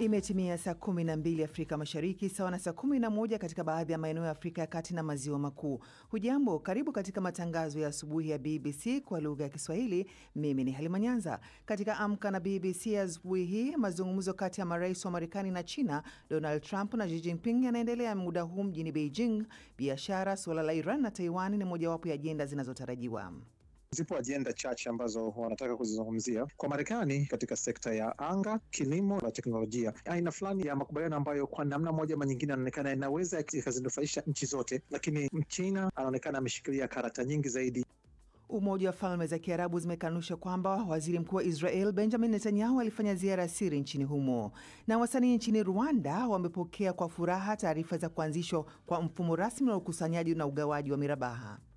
Imetimia saa 12 Afrika Mashariki, sawa na saa 11 katika baadhi ya maeneo ya Afrika ya Kati na Maziwa Makuu. Hujambo, karibu katika matangazo ya asubuhi ya BBC kwa lugha ya Kiswahili. Mimi ni Halima Nyanza. Katika Amka na BBC asubuhi hii, mazungumzo kati ya marais wa Marekani na China, Donald Trump na Xi Jinping yanaendelea muda huu mjini Beijing. Biashara, suala la Iran na Taiwan ni mojawapo ya ajenda zinazotarajiwa. Zipo ajenda chache ambazo wanataka kuzizungumzia kwa Marekani katika sekta ya anga, kilimo na teknolojia, aina fulani ya makubaliano ambayo kwa namna moja ama nyingine anaonekana inaweza ikazinufaisha nchi zote, lakini Mchina anaonekana ameshikilia karata nyingi zaidi. Umoja wa Falme za Kiarabu zimekanusha kwamba waziri mkuu wa Israel Benjamin Netanyahu alifanya ziara ya siri nchini humo. Na wasanii nchini Rwanda wamepokea kwa furaha taarifa za kuanzishwa kwa mfumo rasmi wa ukusanyaji na ugawaji wa mirabaha.